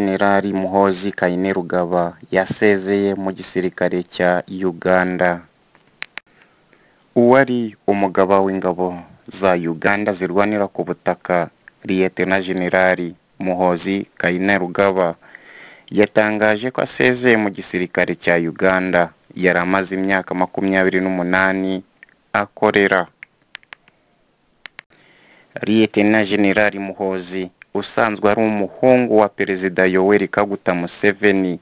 Jenerali Muhoozi Kainerugaba yasezeye mu gisirikare cya Uganda uwari umugaba w'ingabo za Uganda zirwanira ku butaka Liyetena Jenerali Muhoozi Kainerugaba yatangaje ko asezeye mu gisirikare cya Uganda yari amaze imyaka makumyabiri n'umunani akorera Liyetena Jenerali Muhoozi usanzwe ari umuhungu wa Perezida Yoweri Kaguta Museveni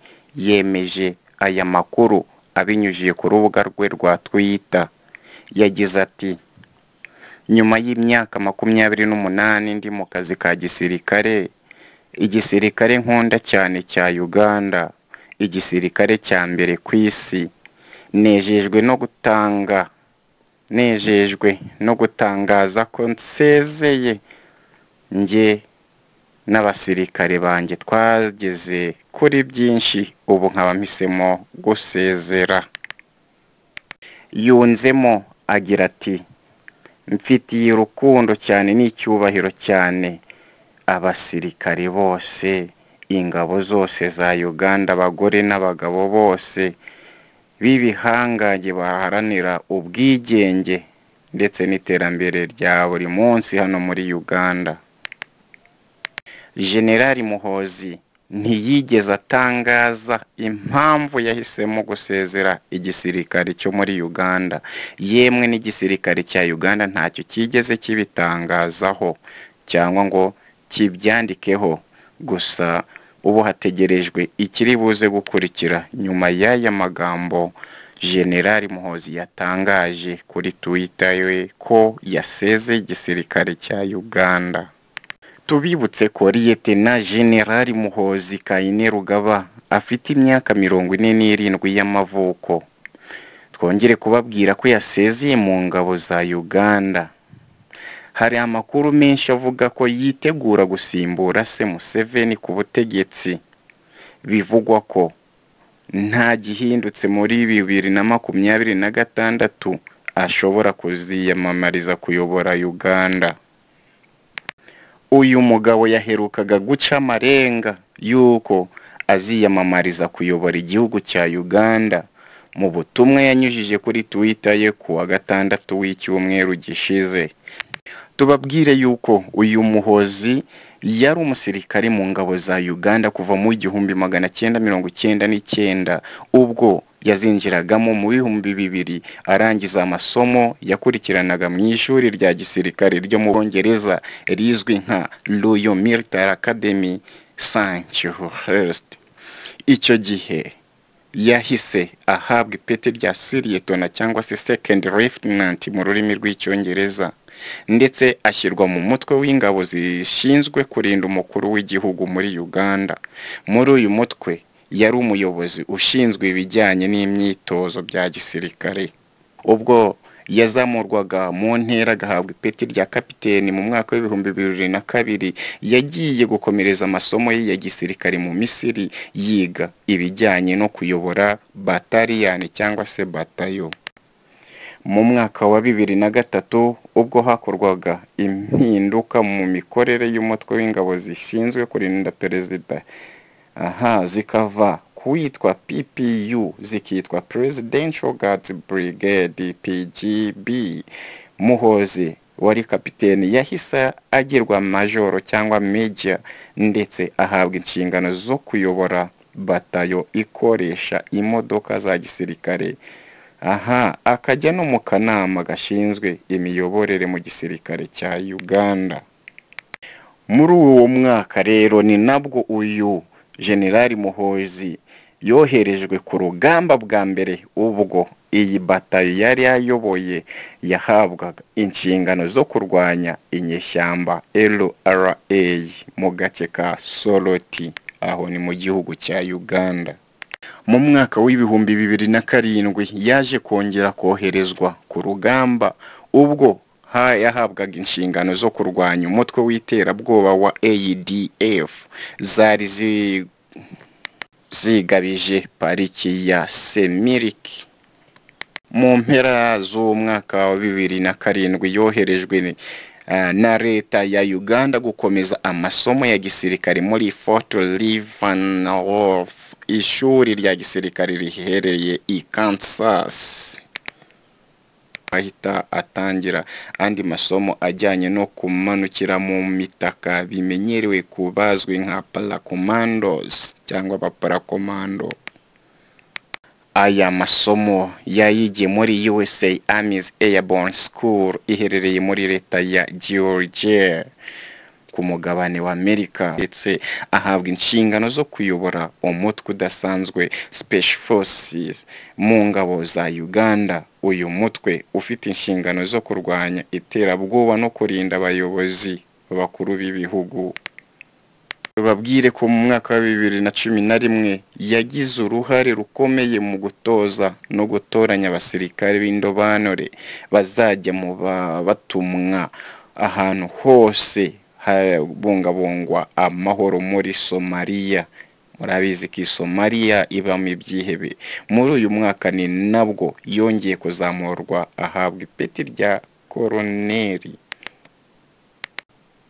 yemeje aya makuru abinyujije ku rubuga rwe rwa Twitter yagize ati nyuma y'imyaka makumyabiri n'umunani ndi mu kazi ka gisirikare igisirikare nkunda cyane cya Uganda igisirikare cya mbere ku isi nejejwe no gutanga nejejwe no gutangaza ko nsezeye njye n'abasirikare banjye twageze kuri byinshi ubu nkaba mpisemo gusezera yunzemo agira ati mfitiye urukundo cyane n'icyubahiro cyane abasirikare bose ingabo zose za uganda abagore n'abagabo bose b'ibihangange baharanira ubwigenge ndetse n'iterambere rya buri munsi hano muri uganda generali muhozi ntiyigeze atangaza impamvu yahisemo gusezera igisirikare cyo muri uganda yemwe n'igisirikare cya uganda ntacyo cyigeze kibitangazaho cyangwa ngo kibyandikeho gusa ubu hategerejwe ikiri buze gukurikira nyuma y'aya magambo generali muhozi yatangaje kuri twita we ko yasezeye igisirikare cya uganda tubibutse ko liyetena generali muhozi Kainerugaba afite imyaka mirongo ine n'irindwi y'amavuko twongere kubabwira ko yasezeye mu ngabo za uganda hari amakuru menshi avuga ko yitegura gusimbura se museveni ku butegetsi bivugwa ko nta gihindutse muri bibiri na makumyabiri na gatandatu ashobora kuziyamamariza kuyobora uganda uyu mugabo yaherukaga guca amarenga y'uko aziyamamariza kuyobora igihugu cya uganda mu butumwa yanyujije kuri twita ye ku wa gatandatu w'icyumweru gishize tubabwire yuko uyu muhozi yari umusirikare mu ngabo za uganda kuva mu igihumbi magana cyenda mirongo icyenda n'icyenda ubwo yazinjiragamo mu bihumbi bibiri arangiza amasomo yakurikiranaga mu ishuri rya gisirikare ryo mu bwongereza rizwi nka royal military academy sanchez icyo gihe yahise ahabwa ipeti rya siriyetona cyangwa se second lieutenant mu rurimi rw'icyongereza ndetse ashyirwa mu mutwe w'ingabo zishinzwe kurinda umukuru w'igihugu muri uganda muri uyu mutwe yari umuyobozi ushinzwe ibijyanye n'imyitozo bya gisirikare ubwo yazamurwaga mu ntera agahabwa ipeti rya kapiteni mu mwaka w'ibihumbi bibiri na kabiri yagiye gukomereza amasomo ye ya gisirikare mu misiri yiga ibijyanye no kuyobora batariyani cyangwa se batayo mu mwaka wa bibiri na gatatu ubwo hakorwaga impinduka mu mikorere y'umutwe w'ingabo zishinzwe kurinda perezida aha zikava ku witwa ppu zikitwa presidential guards brigade pgb muhozi wari kapiteni yahise agirwa majoro cyangwa meja ndetse ahabwa inshingano zo kuyobora batayo ikoresha imodoka za gisirikare aha akajya no mu kanama gashinzwe imiyoborere mu gisirikare cya uganda muri uwo mwaka rero ni nabwo uyu generali muhozi yoherejwe ku rugamba bwa mbere ubwo iyi batayo yari yayoboye yahabwaga inshingano zo kurwanya inyeshyamba lra mu gace ka soroti aho ni mu gihugu cya uganda mu mwaka w'ibihumbi bibiri na karindwi yaje kongera koherezwa ku rugamba ubwo yahabwaga inshingano zo kurwanya umutwe w'iterabwoba wa ADF zari zigabije pariki ya semiriki mu mpera z'umwaka wa bibiri na karindwi yoherejwe ah, na leta ya uganda gukomeza amasomo ya gisirikare muri fort leavenworth ishuri rya gisirikare riherereye i kansas ahita atangira andi masomo ajyanye no kumanukira mu mitaka bimenyerewe ku bazwi nka paracomandos cyangwa abaparakomando aya masomo yayigiye muri usa army's airborne school iherereye muri leta ya georgia ku mugabane wa amerika ndetse ahabwa inshingano zo kuyobora umutwe udasanzwe special forces mu ngabo za uganda uyu mutwe ufite inshingano zo kurwanya iterabwoba no kurinda abayobozi bakuru b'ibihugu babwire ko mu mwaka wa bibiri na cumi na rimwe yagize uruhare rukomeye mu gutoza no gutoranya abasirikare b'indobanure bazajya mu ba- batumwa ahantu hose habungabungwa amahoro muri somaliya murabizi ko somaliya ibamo ibyihebe muri uyu mwaka ni nabwo yongeye kuzamurwa ahabwa ipeti rya koroneri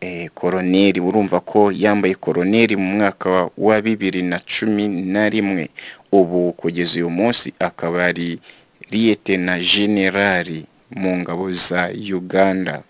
eh, koroneri urumva ko yambaye koroneri mu mwaka wa- wa bibiri na cumi na rimwe ubu kugeza uyu munsi akaba ari liyete na generali mu ngabo za uganda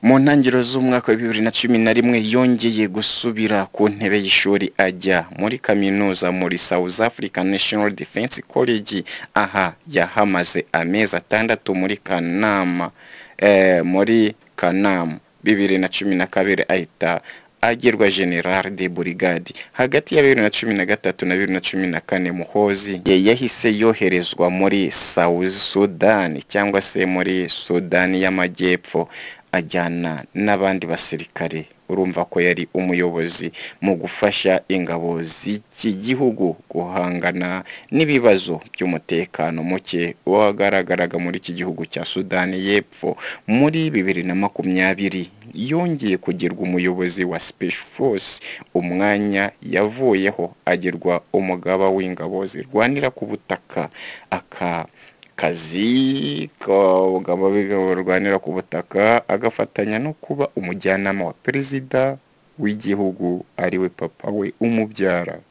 mu ntangiriro z'umwaka wa bibiri na cumi na rimwe yongeye gusubira ku ntebe y'ishuri ajya muri kaminuza muri south african national defense college aha yahamaze amezi atandatu muri kanama eh, muri kanamu bibiri na cumi na kabiri ahita agirwa general de brigade hagati ya bibiri na cumi na gatatu na bibiri na cumi na kane muhozi ye yahise yoherezwa muri south sudan cyangwa se muri sudani y'amajyepfo ajyana n'abandi basirikare urumva ko yari umuyobozi mu gufasha ingabo z'iki gihugu guhangana n'ibibazo by'umutekano muke wagaragaraga muri iki gihugu cya sudani y'epfo muri bibiri na makumyabiri yongeye kugirwa umuyobozi wa special force umwanya yavuyeho agirwa umugaba w'ingabo zirwanira ku butaka aka kazi k'abagabo barwanira ku butaka agafatanya no kuba umujyanama wa perezida w'igihugu ariwe papa we umubyara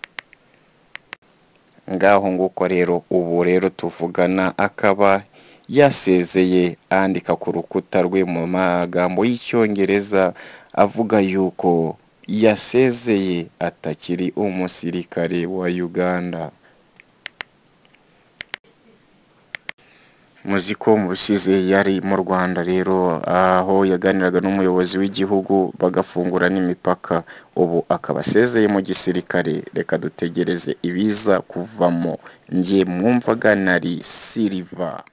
ngaho nguko rero ubu rero tuvugana akaba yasezeye andika ku rukuta rwe mu magambo y'icyongereza avuga yuko yasezeye atakiri umusirikare wa uganda muzi ko mu busize yari mu rwanda rero aho yaganiraga n'umuyobozi w'igihugu bagafungura n'imipaka ubu akaba asezeye mu gisirikare reka dutegereze ibiza kuvamo njye mwumvaga nari siriva